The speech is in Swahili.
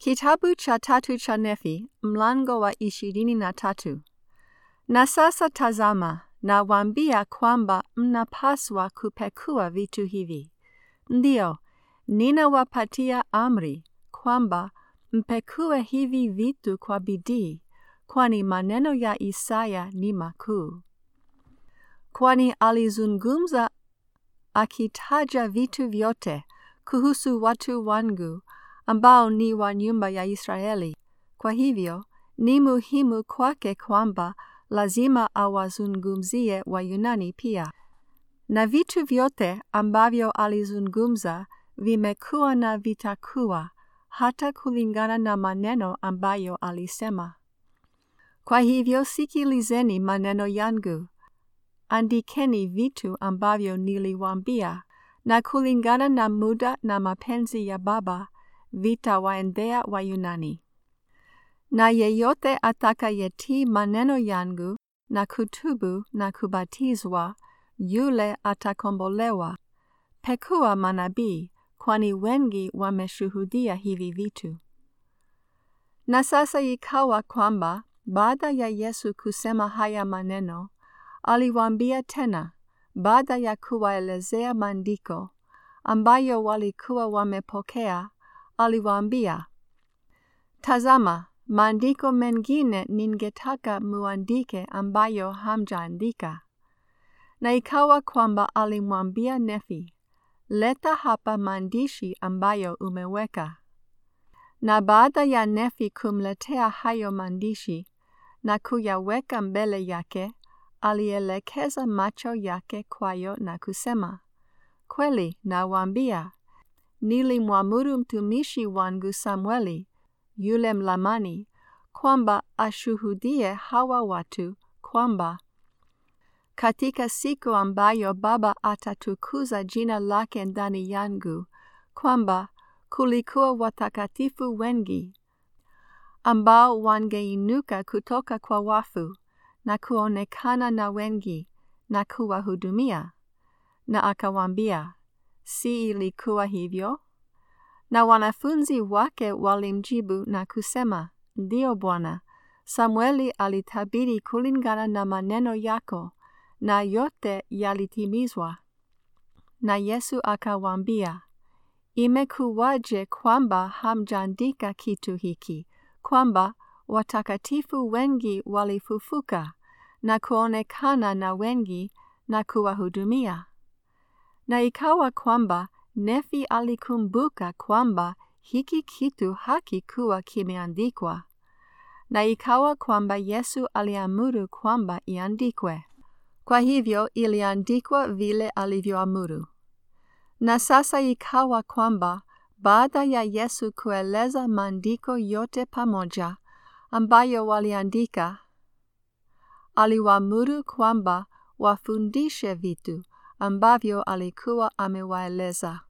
Kitabu cha tatu cha Nefi, mlango wa ishirini na tatu. Na sasa tazama, nawaambia kwamba mnapaswa kupekua vitu hivi. Ndiyo, ninawapatia amri kwamba mpekue hivi vitu kwa bidii, kwani maneno ya Isaya ni makuu. Kwani alizungumza akitaja vitu vyote kuhusu watu wangu ambao ni wa nyumba ya Israeli. Kwa hivyo, ni muhimu kwake kwamba lazima awazungumzie Wayunani pia. Na vitu vyote ambavyo alizungumza vimekuwa na vitakuwa hata kulingana na maneno ambayo alisema. Kwa hivyo sikilizeni maneno yangu, andikeni vitu ambavyo niliwaambia, na kulingana na muda na mapenzi ya Baba vitawaendea Wayunani. Na yeyote atakayetii maneno yangu na kutubu na kubatizwa, yule atakombolewa. Pekua manabii, kwani wengi wameshuhudia hivi vitu. Na sasa ikawa kwamba baada ya Yesu kusema haya maneno, aliwaambia tena, baada ya kuwaelezea maandiko ambayo walikuwa wamepokea, aliwaambia, Tazama, maandiko mengine ningetaka muandike ambayo hamjaandika. Na ikawa kwamba alimwambia Nefi, leta hapa maandishi ambayo umeweka. Na baada ya Nefi kumletea hayo maandishi na kuyaweka mbele yake, alielekeza macho yake kwayo na kusema, Kweli nawaambia, nilimwamuru mtumishi wangu Samueli, yule Mlamani, kwamba ashuhudie hawa watu kwamba katika siku ambayo Baba atatukuza jina lake ndani yangu, kwamba kulikuwa watakatifu wengi ambao wangeinuka kutoka kwa wafu na kuonekana na wengi na kuwahudumia. Na akawaambia, si ilikuwa hivyo? Na wanafunzi wake walimjibu na kusema, Ndiyo Bwana, Samueli alitabiri kulingana na maneno yako, na yote yalitimizwa. Na Yesu akawaambia, Imekuwaje kwamba hamjaandika kitu hiki, kwamba watakatifu wengi walifufuka na kuonekana na wengi na kuwahudumia? Na ikawa kwamba Nefi alikumbuka kwamba hiki kitu hakikuwa kimeandikwa. Na ikawa kwamba Yesu aliamuru kwamba iandikwe. Kwa hivyo iliandikwa vile alivyoamuru. Na sasa ikawa kwamba baada ya Yesu kueleza maandiko yote pamoja ambayo waliandika, aliwaamuru kwamba wafundishe vitu ambavyo alikuwa amewaeleza.